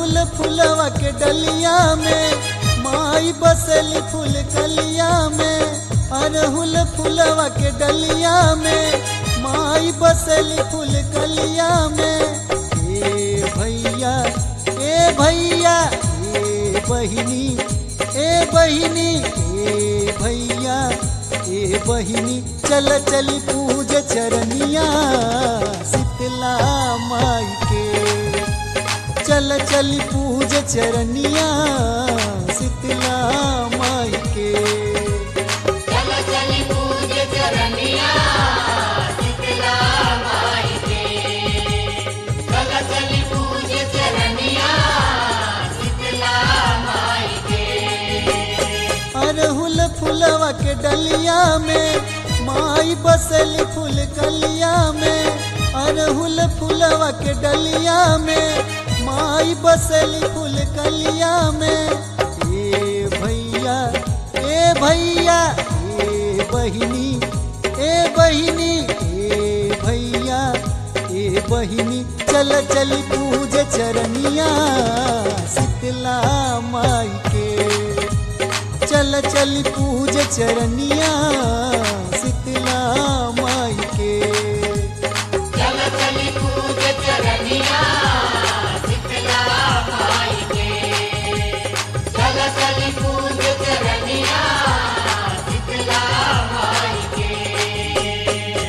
अरहुल फुलवा के डलिया में माई बसली फूल कलिया में अरहुल फुलवा के डलिया में माई बसली फूल कलिया में ए भैया ए भैया ए बहिनी ए बहिनी ए भैया ए बहिनी चल चली पूज चरनिया शीतला माई के चल चली पूज चरनिया शीतला माई के चल चली पूज चरनिया शीतला माई के चल चली पूज चरनिया शीतला माई के अरहुल फुलवा के डलिया में माई बसली फूल कलिया में अरहुल फुलवा के डलिया में माई बसली फूल कलिया में ए भैया ए भैया ए बहिनी ए बहिनी ए भैया ए बहिनी चल चली पूज चरनिया शीतला माई के चल चल पूज चरनिया शीतला माई के चल चली पूज चरनिया शीतला माई के चल चली पूज चरनिया शीतला माई के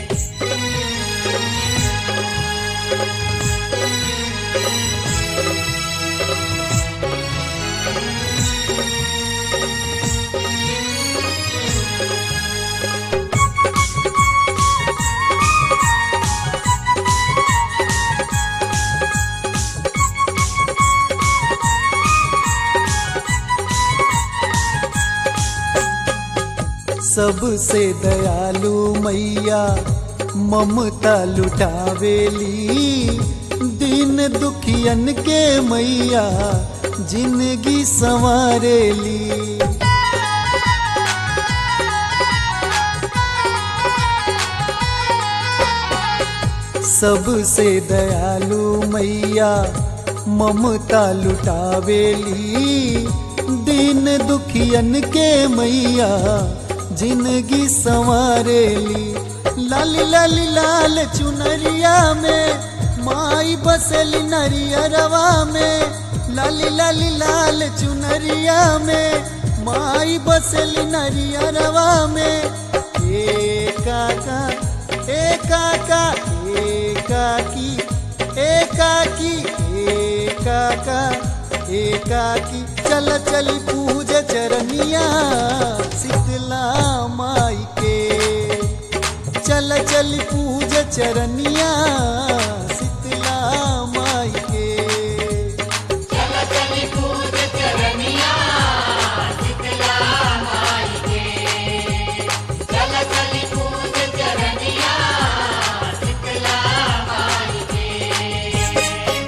सबसे दयालु मैया ममता लुटावेली दिन दुखियन के मैया जिंदगी संवारेली सबसे दयालु मैया ममता लुटावेली दिन दुखियन के मैया जिंदगी संवारेली लाली लाली लाल चुनरिया में माई बसली नरियरवा में लाली लाली लाल चुनरिया में माई बसली नरियरवा में ए काका ए काका ए काकी ए काकी ए काका ए काकी चल चल पूज चरनिया शीतला माई के चल चल पूज चरनिया शीतला माई के चल चली पूज चरनिया शीतला माई के चल चली पूज चरनिया शीतला माई के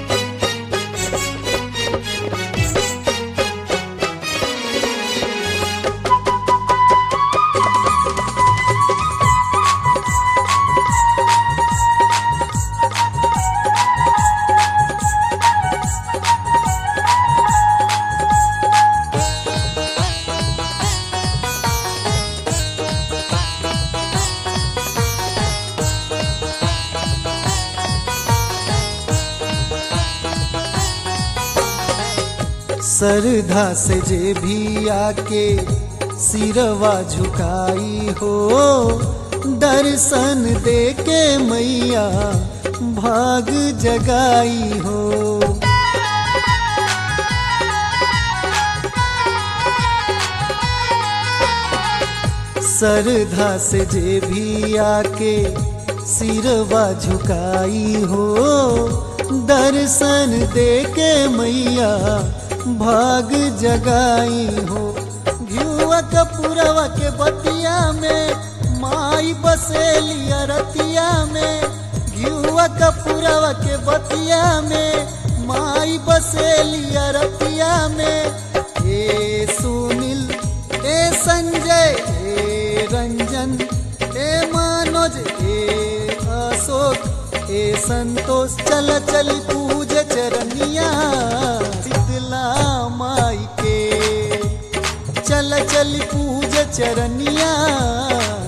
सरधा से जे भी आके सिरवा झुकाई हो दर्शन दे के मैया भाग जगाई हो सरधा से जे भी आके सिरवा झुकाई हो दर्शन दे के मैया भाग जगाई हो घियुआ कपूरवा के बतिया में माई बसेली अरतिया में घियुआ कपूरवा के बतिया में माई बसेली अरतिया में ए सुनील ए संजय ए रंजन ए मनोज ए अशोक ए संतोष चल चल पूज चरनिया सीता शीतला माई के चल चल पूज चरनिया